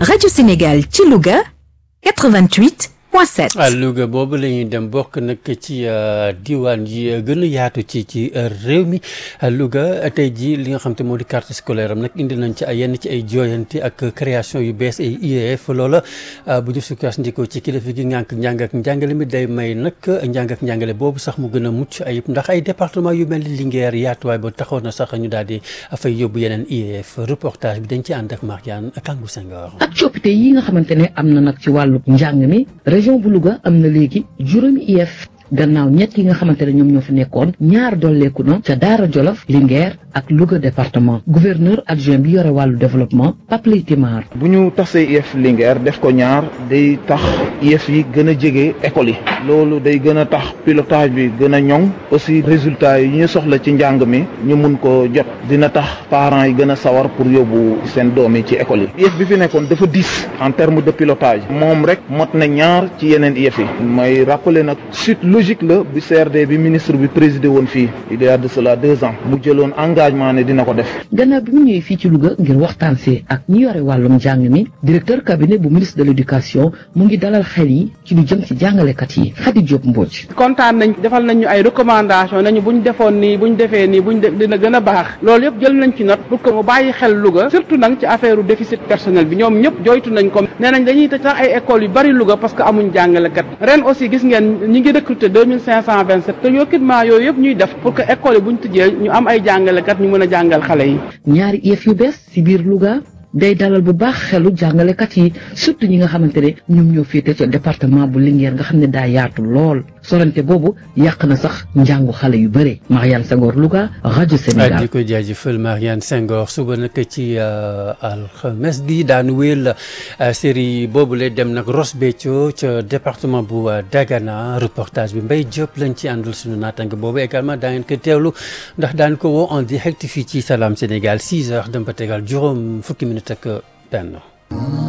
Radio Sénégal ci Louga 88 point 7. Louga boobu la ñuy dem bokk nag ci diwaan yi gën a yaatu ci ci réew mi Louga tey jii li nga xam te moo di carte scolaire am nag indi nañ ci ay yenn ci ay jooyanti ak création yu bees ay IEF loola bu ñu sukkandikoo ci kilifa gi ngànk njàng ak njàngale mi day may nag njàng ak njàngale boobu sax mu gën a mucc ayib ndax ay département yu mel ni Linguère yaatuwaay ba taxaw na sax ñu daal di fay yóbbu yeneen IEF reportage bi dañ ci ànd ak Mariane Kangou Senghor. ak coppite yi nga xamante ne am na nag ci wàllu njàng mi région bu Louga am na léegi juróomi IEF gannaaw ñett yi nga xamante ne ñoom ñoo fi nekkoon ñaar dolleeku na ca Daara Jolof Linguère ak Louga département gouverneur adjoint bi yore wàllu développement Pape Lay Timar bu ñu tasee IEF Linguère def ko ñaar day tax IEF yi gën a jege école yi loolu day gën a tax pilotage bi gën a ñoŋ aussi résultats yi ñu soxla ci njàng mi ñu mun ko jot dina tax parents yi gën a sawar pour yóbbu seen doom yi ci école yi IEF bi fi nekkoon dafa diis en terme de pilotage moom rek mot na ñaar ci yeneen IEF yi may rappeler nag suite logique la bi CRD bi ministre bi présidé woon fii il y a de cela deux ans mu jëloon engagement ne dina ko def gannaaw bi mu ñëwee fii ci Louga ngir waxtaan see ak ñi yore wàllum njàng mi directeur cabinet bu ministre de l'éducation mu ngi dalal xel yi ci lu jëm ci jàngalekat yi Khady Diop Mbodj kontaan nañ defal nañu ay recommandation nañu buñ defoon nii buñ defee nii buñ dina gën a baax loolu yëpp jël nañ ci note pour que mu bàyyi xel Louga surtout nag ci affaire déficit personnel bi ñoom ñëpp joytu nañ ko nee nañ dañuy tëj sax ay écoles yu bari Louga parce que amuñ jàngalekat ren aussi gis ngeen ñi ngi recruter deux mille cinq cent vingt sept te recrutement yooyu yëpp ñuy def pour que école yi buñ tëjee ñu am ay jàngalekat ñu mën a jàngal xale yi ñaari IEF yu bees ci biir Louga day dalal bu baax xelu jàngalekat yi surtout ñi nga xamante ne ñoom ñoo féete ca département bu Linguère nga xam ne daa yaatu lool sorante boobu yàq na sax njàngu xale yu bëre Mariane Senghor Louga rajo Sénégal. di ko jaajëfal Mariane Senghor suba nag ci alxames bi daanu wéyal série boobule dem nag Ross Béthio ca département bu Dagana reportage bi Mbaye Diop lañ ci àndal suñu naataange boobu également daa ngeen ko teewlu ndax daan ko woo en direct fii ci Salam Sénégal 6 heures dem ba tegal juróom fukki minutes ak benn.